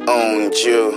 Onju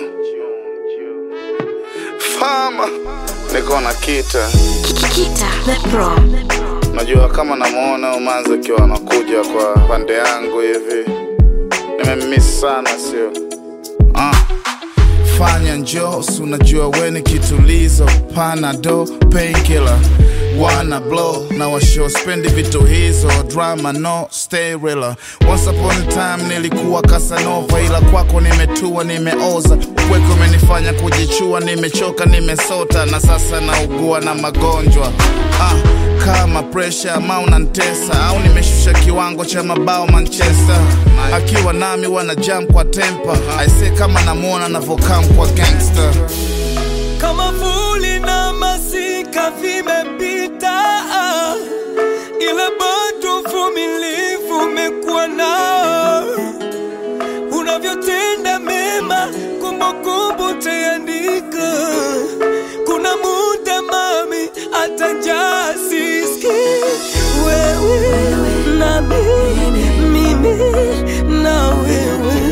Fama niko na kita, Kita the Pro. najua kama namuona Umanzi akiwa anakuja kwa pande yangu hivi, nimemiss sana, sio ah. Fanya njoo, si unajua we ni kitulizo, panado painkiller wana blow na washo spendi vitu hizo drama no stay real once upon a time nilikuwa Casanova ila kwako nimetua nimeoza upweke umenifanya kujichua nimechoka nimesota na sasa naugua na magonjwa ah, kama presha ama unantesa au nimeshusha kiwango cha mabao Manchester akiwa nami wana jam kwa tempa aise kama namwona navokam kwa gangster kama vuli na masika vimepita, ila bado uvumilivu umekuwa nao. Unavyotenda mema, kumbukumbu taandika. Kuna muda mami, hata njaa siski. Wewe na mimi, mimi na wewe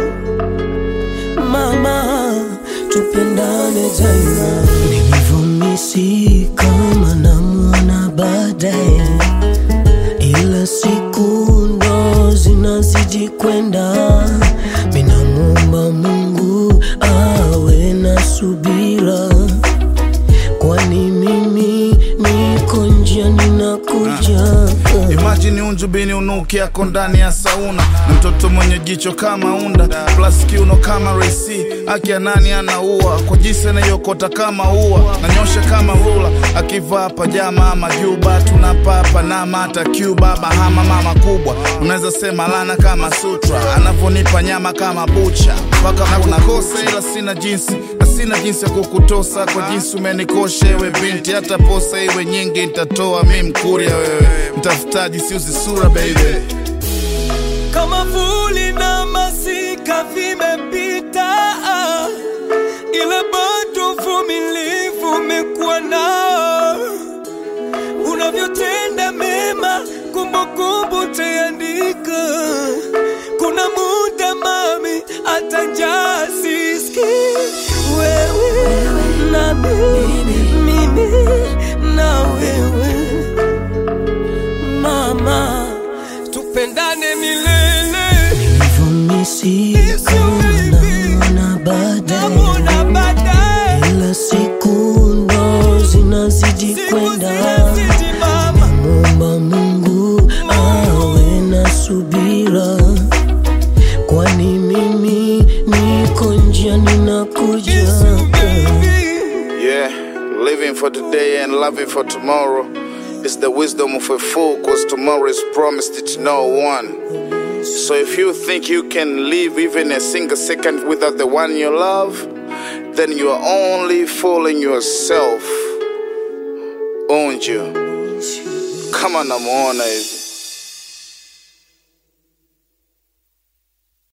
mama, tupendane daima. Nilivyomisi kama namwona baadaye, ila siku ndo zinazidi kwenda. Minamwomba Mungu awe na subira, kwani mimi niko njia ninakuja. Imagine unjubini unuki yako ndani ya sauna na mtoto mwenye jicho kama unda plus kiuno kama resi akia nani anaua kwa jinsi anayokota kama ua nanyosha kama rula akivaa pajama ama juba tunapapa na mata Cuba Bahama mama kubwa unaweza sema lana kama sutra anavyonipa nyama kama bucha mpaka na unakosa ila sina jinsi na sina jinsi ya kukutosa kwa jinsi umenikosha ewe binti hata posa iwe nyingi nitatoa mi mkuria wewe mtafutaji siuzi sura baby kama vuli na masika vimepita, ila bado uvumilivu umekuwa nao. Unavyotenda mema, kumbukumbu taandika. Kuna muda mami, hata njaa siski. Wewe na mimi, mimi na wewe mama, tupendane milele. Nilivyomisi kama baadaye, Namwona baadaye, ila siku ndo zinazidi siku kwenda. zinazidi mama. Mwomba Mungu awe na subira, kwani mimi niko njia ninakuja. Yeah, living for today and loving for tomorrow is the wisdom of a fool, cause tomorrow is promised to no one. So if you think you can live even a single second without the one you love, then you are only fooling yourself. Owned you. Kama namuona hivi.